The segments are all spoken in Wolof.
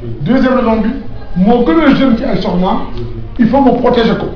deuxième raison bi moo gën a jeune ci ay soxnaam il faut mu protéger ko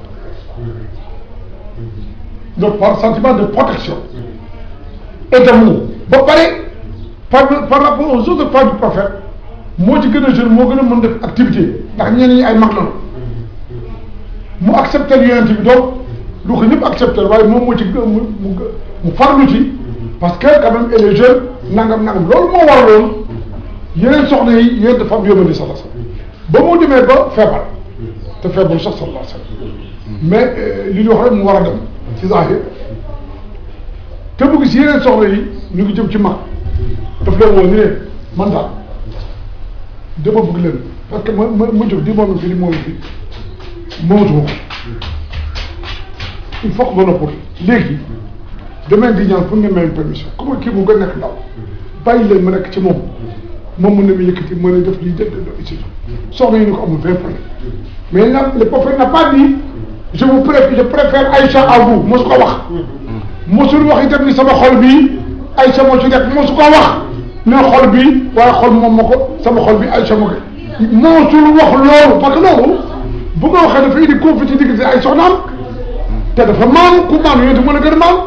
donc par sentiment de protection et d'amour ba pare par par rapport aux autres femmes du prophète moo ci gën a jeune moo gën a mën def activité ndax ñeneen ñi ay mag lañu mu accepté yonent bi donc lu ko ñëpp accepté waaye moom moo ci gën mu mu mu farlu ci parce que quand même elle est jeune nangam nangam loolu moo waraloon yeneen soxna yi yeneen dafa am yóbbandi sallallahu alayhi wasallam ba mu demee ba feebar te feebar sax sallallahu alayhi wasallam mais li ñu wax rek mu war a dem ci zahir te bu gis yeneen soxna yi ñu ngi jëm ci mag daf leen woo ni leen man daal dama bëgg leen parce que ma ma ma jóg di moom fi di moom fi moomatuma ko il faut que ma noppal léegi demain di ñaan pour ngeen may permission comme kii mu nga nekk ndaw bàyyi leen ma nekk ci moom moom mën na ma yëkkati mën a def lii def def ici soxna yi ni ko amul vingt problème mais nag le prophète n'a pas dit je vous préfère je préfère Aïcha à vous mosu ko wax mosul wax itam ni sama xol bi Aïcha moo ci nekk mosu ko wax ne xol bi waaye xol moom ma ko sama xol bi Aïcha moo ko mosul wax loolu parce que loolu bu nga waxee dafa indi conflit ci diggante ay soxnaam te dafa maam ku maam yooyu mën a gën a maam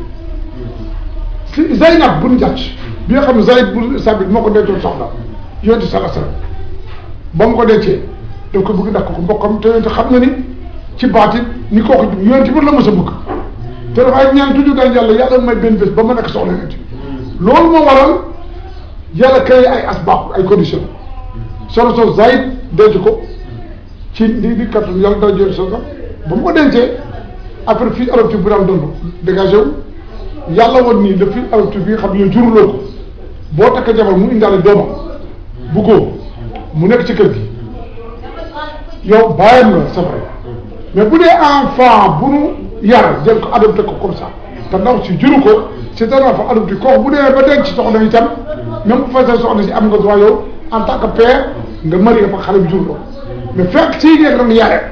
si Zaynab bun jàcc bi nga xam ne Zayd bu Sabit moo ko dencoon soxna yonent sala sala ba mu ko dencee daf ko bëgg dakk ko mbokkam te yonent xam na ni ci baatit ni kooku yonent bi la mës a bëgg te dafa ay ñaan toujours daal yàlla yàlla may benn bés ba ma nekk soxla yonent loolu moo waral yàlla créé ay asbaab ay conditions solo sos Zayd denc ko ci di di kattan yàlla dara jël sa ba mu ko dencee après fii adoptif bu daan doon dégagé wu yàlla woon nii le fii adoptif bi nga xam ne juruloo ko boo takk jabar mu indaale doomam bu góor mu nekk ci kër gi yow bàyyam la c'est vrai mais bu dee enfant bu nu yar jël ko adopté ko comme ça te ndaw si juru ko c'est un enfant adopté kooku bu dee ba denc soxna itam même bu fekkee soxna si am nga droit yow en tant que père nga marié fa xale bi jur ko mais fekk sii ngeen doon yare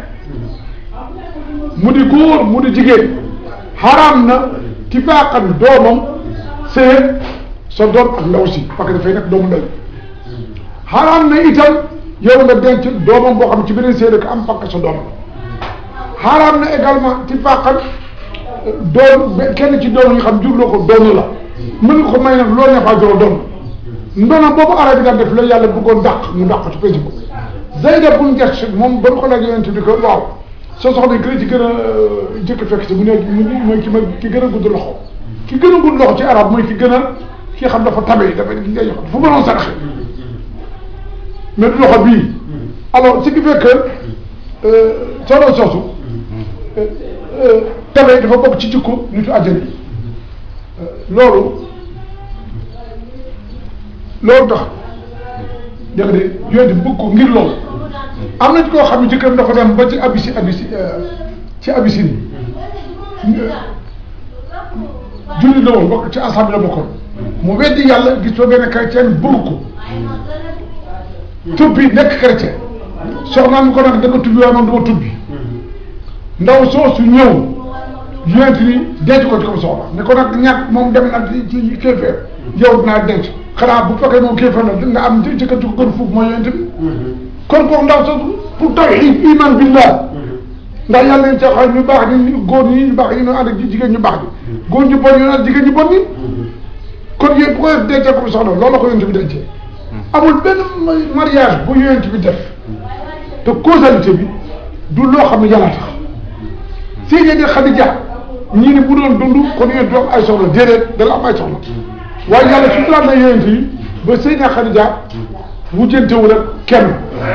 mu di góor mu di jigéen xaraam na ci baaxam doomam see sa doom ak ndaw si parce que dafay nekk doomu ndey xaraam na itam yow nga denc doomam boo xam ci beneen séeréer ko am parce que sa doom xaraam na également ci baaxam doom kenn ci doom yi xam jurloo ko doom la mën nga ko may nag loo neexaa joro doom ndono boobu arab bi daan def la yàlla bëggoon dàq mu dàq ci pénc boobu Zayda bun Jahsh moom ba mu ko laaj yonent bi ko waaw soo soxla gën ci gën a jëkk fekk si mu ne mooy ki ma ki gën a gudd loxo ki gën a gudd loxo ci arab mooy ki gën a ki xam dafa tabe dafa ki ngay yox fu mënoon saraxe mais du loxo bii alors ce qui fait que solo soosu tabe dafa bokk ci jikko nitu àjjana yi loolu loolu tax dégg nga de yooyu bëgg ko ngir loolu am na ci koo xam ne jëkkëram dafa dem ba ci abisi abisi ci abisine julli la woon bokk ci assemblée la bokkoon mu weddi yàlla gis fa benn chrétien bëgg ko tubbi nekk chrétien soxnaan ko nag da nga tubbi waaye man dama tubbi ndaw soosu ñëw yonent ni denc ko ci ko soxla ne ko nag ñàkk moom dem na ci kéefeer yow dinaa denc xanaa bu fekkee moom kéefeer na nga am jëkkër ju ko gën fuuf mooy yonent bi kon kooku ndaw soosu pour tawhid iman billah ndax yàlla ñu caxaar ñu baax ni góor ñi ñu baax ñi ñu ànd ak jigéen ñu baax ñi góor ñu bon ñu ànd jigéen ñu bon ñi kon yéen bu ko def dencee ko soxna loolu la ko yonent bi dencee amul benn mariage bu yonent bi def te causalité bi du loo xam ne yàlla tax Seydi Xadija ñii ni bu doon dund kon yonent du am ay soxla déedéet dala am ay soxla waaye yàlla suturaal na yonent yi ba Seydi Xadija wujjantewul ak kenn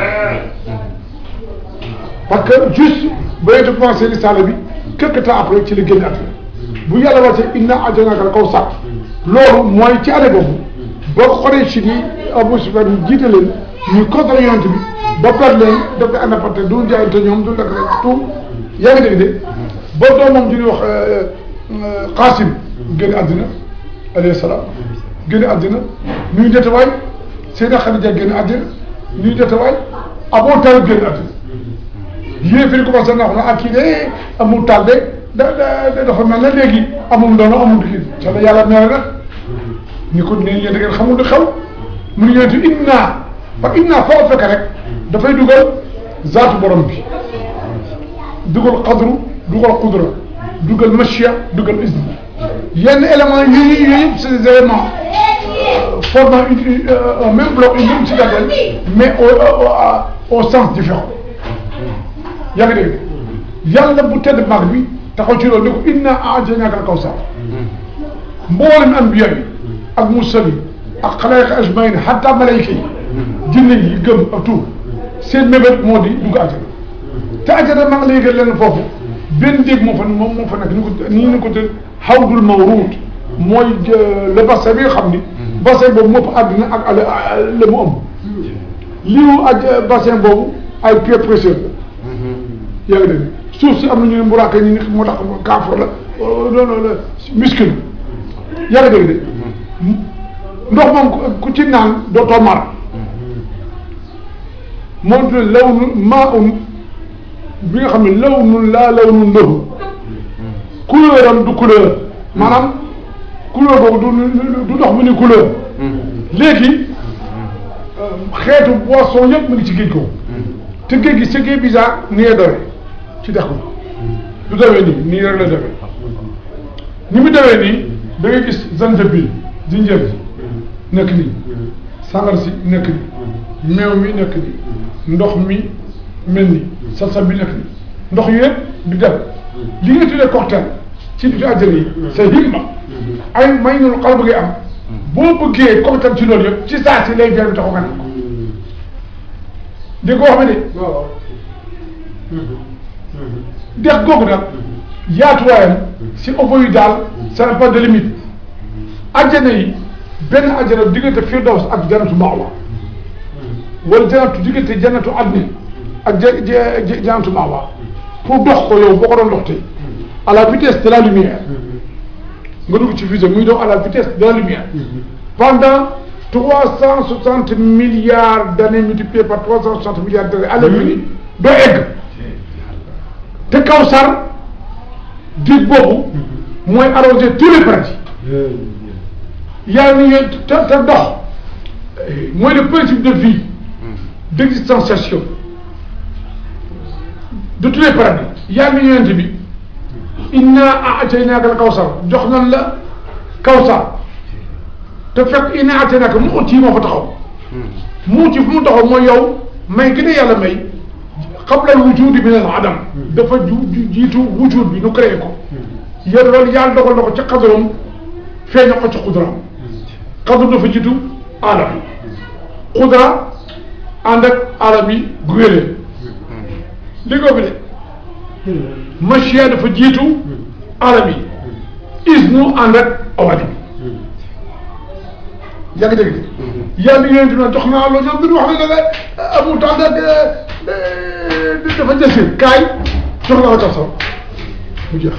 parce que juste ba yonent commencé risaala bi quelque temps après ci la génn àdduna bu yàlla wàcce inna a'taynaaka al-kawsar loolu mooy ci année boobu boo xoolee si ni Abu Sufyaan ñu jiite leen ñu contre yonent bi ba perte leen def ko indépendance du jaayante ñoom du lekk rek tout yaa ngi dégg de ba doomam ji ñuy wax Qaasim génn àddina alayhi salaam génn àddina nuy detawaay Seyda Xadija génn àddina nuy detawaay Abu Taalib génn àddina yéen fi ñu commencé na wax na ak kii de amul taal de da da dafa mel ne léegi amul ndono amul kii ca la yàlla mere nag ñu ko ne yéen da ngeen xamul lu xew mu ne yonent inna parce que inna foo fekk rek dafay dugal zaatu borom bi dugal qadru dugal qudra dugal machia dugal isne yenn éléments yi yooyu yëpp c'est des éléments formant une un même bloc une même citadelle mais au au au sens différent yaa ngi dégg yàlla bu tedd mag bi taxaw ci loolu ne ko inna a'taynaaka al-kawsar mboolem anbiya yi ak mursal yi ak xalaayiq ajmaïn hatta malayka yi jinne yi gëm ak tout seen mébét moo di dugg àjjana te àjjana maa ngi lay yëgal leen foofu benn déeg moo fa moom moo fa nekk ni ko nii ñu ko tuddee hawdul mawruud mooy le bassin bi nga xam ni bassin boobu moo fa àddina ak la mu ëmb liu ak bassin boobu ay pierres précieuses la yaa ngi dégg suuf si am na ñu ne mburaake ñu ne moo tax kaafur la loolu la muscle yaa ngi dégg de ndox moom ku ci naan dootoo mar moom tu law nu maa un bi nga xam ne law nun laa law nun lahu couleur am du couleur maanaam couleur boobu du du ndox mu ni couleur léegi xeetu boisson yëpp mu ngi ci géej ko te géej gi ce qui est bizarre ni est dowe ci dex ko du demee nii nii rek la demee ni mu demee nii da ngay gis zanjabil jinjër ji nekk nii sangar si nekk nii meew mi nekk nii ndox mi mel ni salsal bi nekk nii ndox yi yëpp di dem li nga tuddee cocktail ci biir àjjana yi c'est himma ay may nul xal bëggee am boo bëggee cocktail ci loolu yëpp ci saa si lay jar bi taxaw nga ko di ko wax ma de dex googu nag yaatuwaayam si opo yi daal ça n'a pas de limite àjjana yi benn àjjana diggante firdaws ak janatu maawa wala janatu diggante janatu adni ak ja janatu maawa pour dox ko yow boo ko doon dox tey à la vitesse de la lumière nga dugg ci fusée muy dox à la vitesse de la lumière pendant trois cent soixante milliards d'années multipliées par trois cent soixante milliards d'années à l'infini doo egg te Kawsar dig boobu mooy arroser tous les paradis yaa ngi te te dox mooy le principe de vie d'existenciation de tous les paradis yaa ngi ñëwante bi inna a'taynaaka al Kawsar jox nan la Kawsar te fekk inna a'taynaaka mu ut yi moo fa taxaw mu ut yi fu mu taxaw mooy yow may gi ne yàlla may qabla wujudi min al adam dafa ju jiitu wujud bi nu créé ko yéen loolu yàlla dogal na ko ci xadaram feeña ko ci xudraam xadar dafa jiitu alam yi xudra ànd ak alam yi guwélee liggéey bi de machia dafa jiitu alam yi isnu ànd ak awali bi yaa ngi dégg de yàlla yéen dina jox naa loolu ñoom duñu wax ne ne amul temps de dafa jësir kaay jox naa la tax sax mu jeex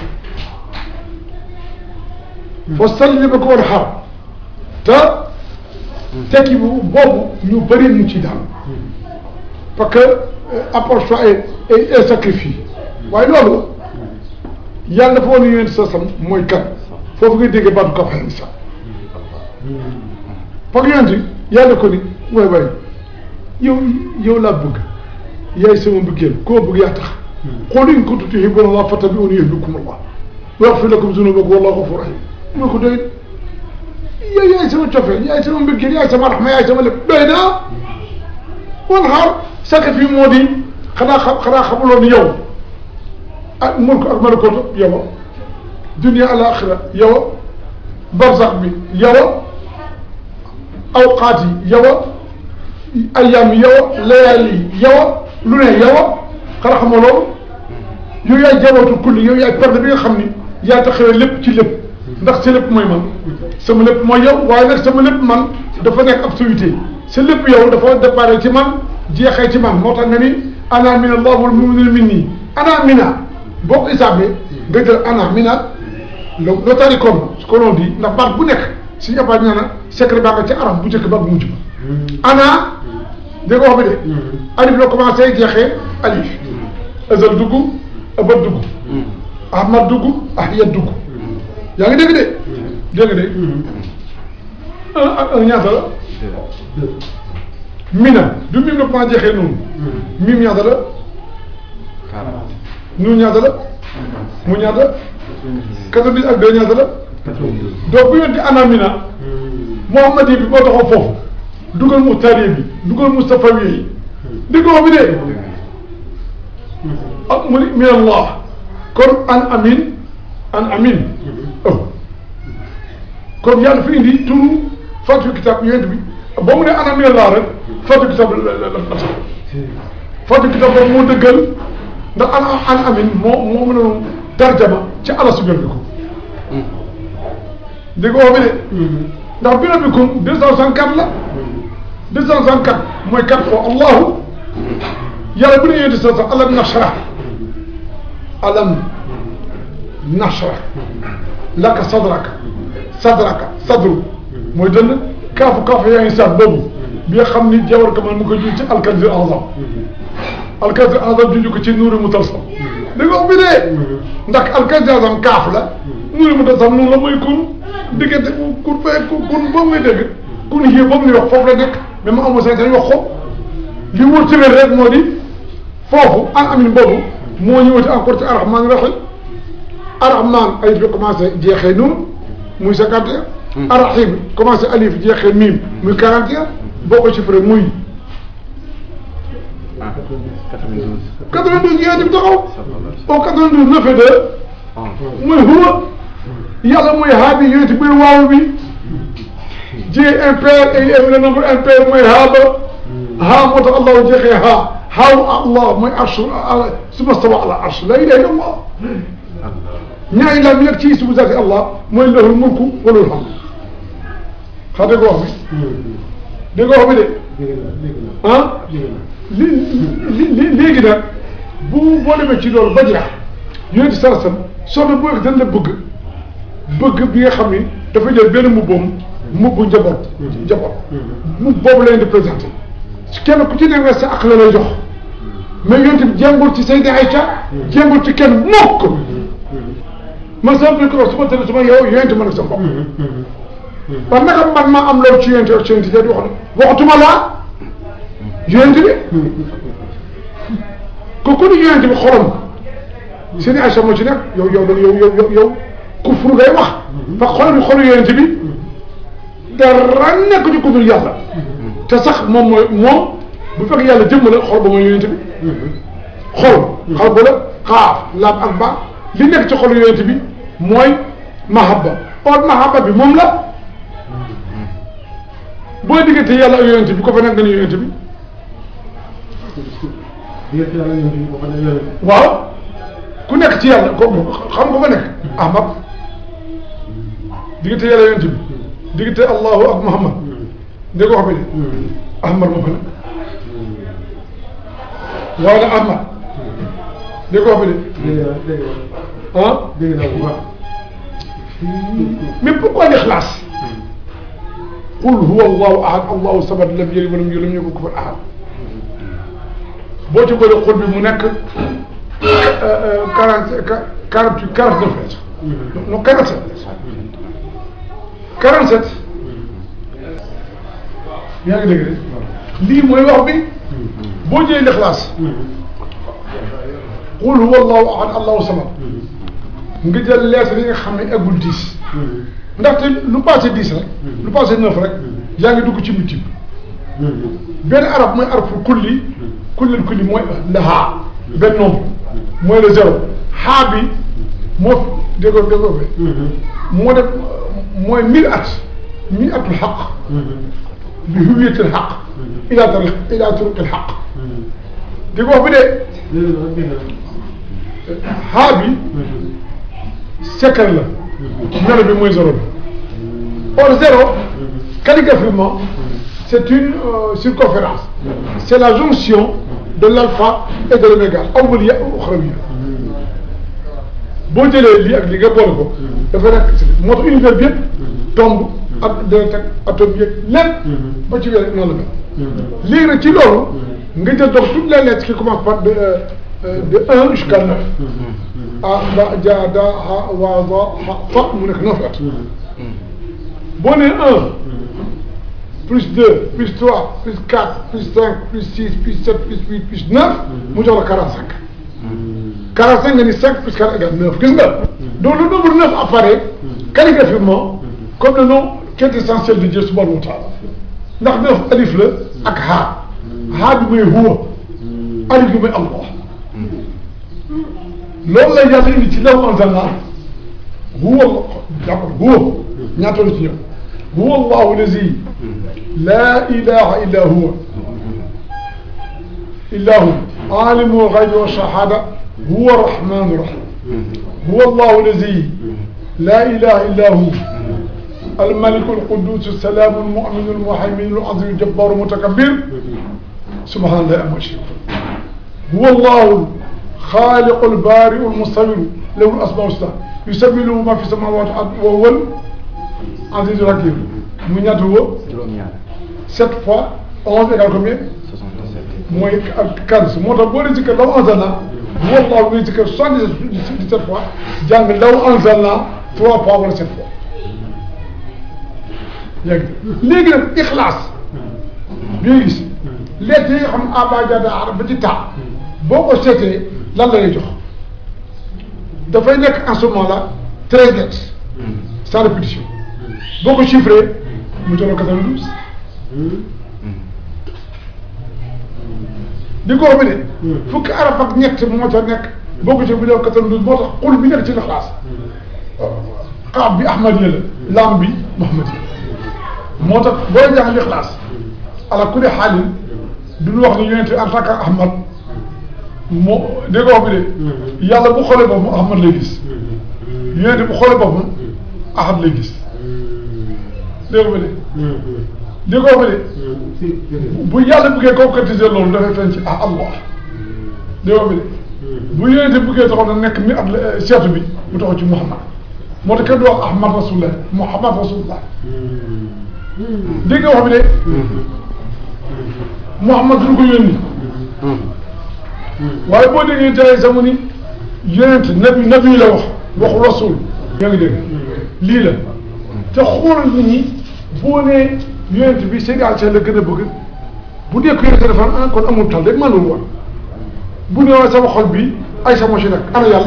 fa salli ba ko war a xaar te tekki bu boobu ñu bëri ñu ci daal parce que approche-toi et et sacrifie waaye loolu yàlla dafa woon yéen sa sam mooy kan foofu ngay déggee baatu kafa xel sax parce que yonent yàlla ko ni mooy way yow yow laa bëgg yaay sama mbëggeel koo bëgg yaa tax qul in kuntum tuhibbuuna llaaha fattabi'uunii yuhbibkumu llaah wa yaghfir lakum zunuubakum wallaahu ghafuurun rahiim moo ko doy yow yaay sama cofeel yaay sama mbëggeel yaay sama raxma yaay sama lépp doy naa wan xaar sacrifice moo di xanaa xam xanaa xamuloo ni yow ak mulk ak malakoot yow dunya alaaxira yow barzax bi yow awqaat yi yow ayyaam yi yow layaal yi yow lu ne yow xanaa xamoo loolu yow yaay jawatu kulli yow yaay perte bi nga xam ni yaa taxawee lépp ci lépp ndax sa lépp mooy man sama lépp mooy yow waaye nag sama lépp man dafa nekk absoluté sa lépp yow dafa déparé ci man jeexee ci man moo tax nga ni ana min allah wal mu'minuna minni ana mina boo ko isaabee nga jël ana mina lo notari comme ce que l'on dit ndax baat bu nekk si ñëppaat nee na secret baa nga ci arab bu njëkk ba bu mujj ba ana dégg nga wax bi de alif la commencé jeexee alif azal dugg abat dugg ahmad dugg ahiyat dugg yaa ngi dégg de dégg nga de un ak un ñaata la mina du mim na maa jeexee noonu mim ñaata la nu ñaata la mu ñaata quatre-vingt ak deux ñaata la donc bu yonti ana mina Muhammad yi bi boo taxaw foofu dugal muxtaar bi dugal mustafawi yi déggoo bi de ak mu ni min allah kon an amin an amin oh kon yàlla fi indi turu fatu kitab yonent bi ba mu ne an amin allah rek fatu kitab la la la la fatu kitab boobu moo dëggal ndax an an amin moo moo mën a tarjama ci ala sugal bi ko déggoo bi de ndax bi rabbikum deux cent soixante-quatre la deux cent soixante-quatre mooy quatre fois allahu yàlla bu ne yonent sa sa alam nashrah alam nashrah laka sadraka sadraka sadru mooy dënn kaafu kaafu yaa ngi saat boobu bi nga xam ni jawar kamal mu ko jur ci alkanzir azam alkanzir azam junj ko ci nuuri mu talsam da nga bi dee ndax alkanzir azam kaaf la nuuri mu talsam noonu la mooy kun diggante kun fee kun boobu ngay dégg kun yii boobu ni wax foofu la nekk mais ma amoo sañ sañ wax ko li wër ci rek moo di foofu an amin boobu moo ñëwati encore ci arrahman rahim arrahman alif bi commencé jeexee nun muy cinquante et un arrahim commencé alif jeexee mim muy quarante et un boo ko chiffré muy quatre-vingt-douze yéen bi taxaw au quatre-vingt-douze neuf et deux muy huwa yàlla mooy haa bi yéen muy waaw bi Dieu impair et le nombre impair mooy haa ba haa moo tax allahu jeexee haa haa allah mooy arsh suma stawa ala arsh la ilaha illa allah ñaari laam yi nag ci ismu zaati allah mooy lahul mulku wa lahul hamd xam dégg nga wax bi dégg nga wax bi de ah li li léegi nag bu boo demee ci loolu ba jeex yonent saa sam soxna bu dañ la bëgg bëgg bi nga xam ni dafa jël benn mubboom mubbu njaboot njaboot mub boobu la leen di présenté kenn ku ci ne nga sa ak la lay jox mais yonent bi jéngul ci Sayda Aïcha jéngul ci kenn mukk man sama biir ko su ma tëddee su ma yow yonent ma nag sa bopp parce que naka man maa am loolu ci yonent ak ci yonent di wax ne waxatuma laa yonent bi ko ku ni yonent bi xorom Sayda Aïcha moo ci nekk yow yow yow yow yow kufru ngay wax parce que xolam xolu yonent bi dara nekk ci ku dul yàlla te sax moom mooy moom bu fekk yàlla jëmm la xol ba mooy yonent bi xol xal ba la xaaf laam ak ba li nekk ci xolu yonent bi mooy mahabba or mahabba bi moom la boo diggante yàlla ak yonent bi ko fa nekk nga ne yonent bi waaw ku nekk ci yàlla ko xam nga fa nekk ahmad diggante yàlla yonent bi diggante allahu ak muhammad ndé ko wax bi de ahmad moo fa nekk waaw na ahmad ndé ko wax bi de ah mais pourquoi l'ixlaas qul huwa allahu ahad allahu samad lam yalid walam yulad lam yakun kufuwan ahad boo ci bëri xul bi mu nekk quarante quarante quarante neuf lettres non quarante sept quarante sept yaa ngi dégg de lii mooy wax bi boo jëlee l'ixlaas qul huwa allahu ahad allahu samad nga jël lettre yi nga xam ne eggul dix ndaxte lu passé dix rek lu passé neuf rek yaa ngi dugg ci multiple benn arab mooy arab pour kulli kullil kulli mooy le haa benn nombre mooy le zéro haa bi moo déggoo déggoo bi moo def mooy mille at mille atul xaq bi huwiyatil xaq ila tariq ila turuqil xaq déggoo bi de haa bi secret la melo bi mooy zéro bi or zéro calligraphiquement c'est une euh, circonférence c'est la jonction de l'alpha et de l'oméga awwal ya uxrawi boo jëlee lii ak lii nga boole ko dafa nekk moo tax univers bi yëpp tombe ak deret ak atome yëpp lépp ba ci wér noonu la mel léegi nag ci loolu nga jël donc toutes les lettres qui commencent par de de un jusqu'à neuf ah ba ja da ha wa za ha fa mu nekk neuf lettres boo nee un plus deux plus trois plus quatre plus cinq plus six plus sept plus huit plus neuf mu jox la quarante cinq quarante cinq nga ni cinq plus quatre égale neuf gis nga donc le nombre neuf apparaît calligraphiquement comme le nom quintessentiel de Dieu subhanahu wa taala ndax neuf alif la ak haa haa bi muy huwa alif bi muy allah loolu la yàlla indi ci law anzalna huwa jàppal huwa ñaata la ci ñëw huwa allahu lazi la ilaha illa huwa illa hu alimu lxaybi wa shahada huwa arrahmanu rahim huwa allahu lazi la ilaha illa hu الملك القدوس السلام المؤمن المهيمن العظيم الجبار المتكبر سبحان الله أما يشركون هو الله خالق البارئ المصور له الأسماء الحسنى يسبح له ما في السماوات وهو العزيز الحكيم mu ñaata woo sept fois onze égale combien mooy quinze moo tax boo dee zikkar law anzalna wallahu ngay zikkar soixante-dix-sept fois jàng law anzalna trois fois wala sept fois léegi léegi nag ixlaas bi nga gis lettre yi nga xam ne abajada arab ba ci taa boo ko seetee lan la lay jox dafay nekk en ce moment là treize lettres sans répétition boo ko chiffré mu jox la quatre-vingt-douze di ko bi ne fukki arab ak ñett moo ca nekk boo ko ci bu jox quatre-vingt-douze moo tax xul bi nekk ci ixlaas xaab bi ahmadiya la lam bi muhammadiya moo tax booy jàng lixlaas ala kulli xaalin duñu wax ne yonente en tant que ahmad moo dégg nga wax bi de yàlla bu xoolee boppam ahmad lay gis yonente bu xoolee boppam ahad lay gis dégg nga de dégg nga wax bi de bu yàlla bëggee concrétiser loolu dafay feeñ ci ah allah dégg nga bi de bu yonente bëggee taxaw na nekk mi at seetu bi mu taxaw ci muhammad moo tax kenn du wax ahmad rasulullah muhammad rasulullah dégg nga wax bi de Muhammad duñu ko yónni waaye boo déggee tey sama ni yonent nabi nabi la wax waxu rasul yaa ngi dégg lii la te xoolal nit ñi boo nee yonent bi Sénégal la gën a bëgg bu dee ko yonent dafa ah kon amul tal rek mënul woon bu ne waaye sama xol bi ay sama ci nekk ana yàlla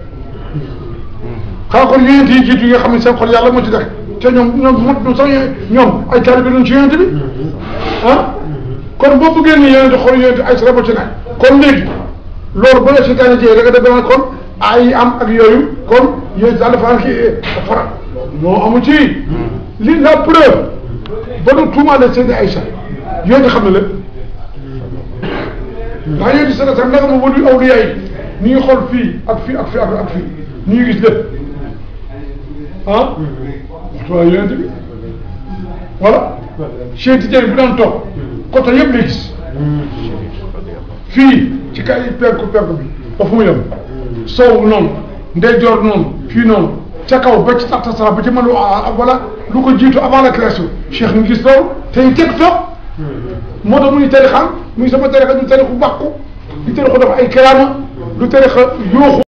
xanaa kon yonent yi jiitu yi nga xam ne seen xol yàlla moo ci nekk te ñoom ñoom mot sax ñoom ay taalibe lañ ci yonent bi ah kon boo bëggee ni yonent xool yonent ay sara ci nekk kon léegi loolu ba la seytaane jëyee da nga def kon ay am ak yooyu kon yonent daal dafa am kii fara non amu ci li la preuve ba nu tuumaale Seydi Aïcha yonent xam na lépp ndax yonent sala sax naka ma wëlu awliya yi ni ngi xool fii ak fii ak fii ak fii ni ngi gis lépp ah waaw yonent bi voilà Cheikh Tidiane bu daan toog côté yëpp lay gis fii ci kay penku penku bi ba fu mu yem sow noonu ndeyjoor noonu fii noonu ca kaw ba ci taxta sara ba ci mën wala lu ko jiitu avant la création Cheikh ñu gis loolu te ñu teg toog moo tax muy tarixam muy sama tarixa du tarixu bàqu du tarixu dafa ay karaama du tarixa yooxu